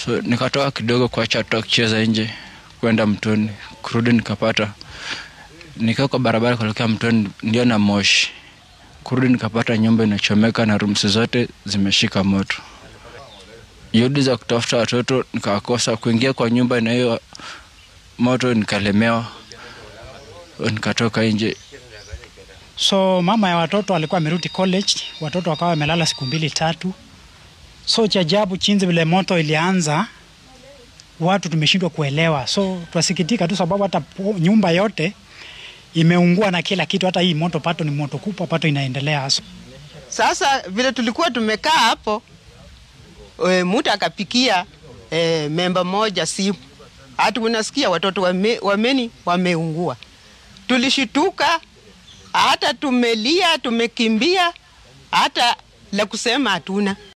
so nikatoka kidogo kuacha toka kucheza nje kwenda mtoni kurudi nikapata nikiwa kwa barabara kuelekea mtoni ndio na moshi kurudi nikapata nyumba inachomeka na rumsi zote zimeshika moto juhudi za kutafuta watoto nikawakosa kuingia kwa nyumba na hiyo moto nikalemewa nikatoka nje So mama ya watoto alikuwa amerudi college, watoto wakawa wamelala siku mbili tatu. So cha ajabu chinzi vile moto ilianza, watu tumeshindwa kuelewa. So twasikitika tu sababu hata po- nyumba yote imeungua na kila kitu, hata hii moto pato ni moto kubwa, pato inaendelea. So, Sasa vile tulikuwa tumekaa hapo e, mtu akapikia e, memba moja simu, hati unasikia watoto wame, wameni wameungua. Tulishituka, hata tumelia, tumekimbia, hata la kusema hatuna.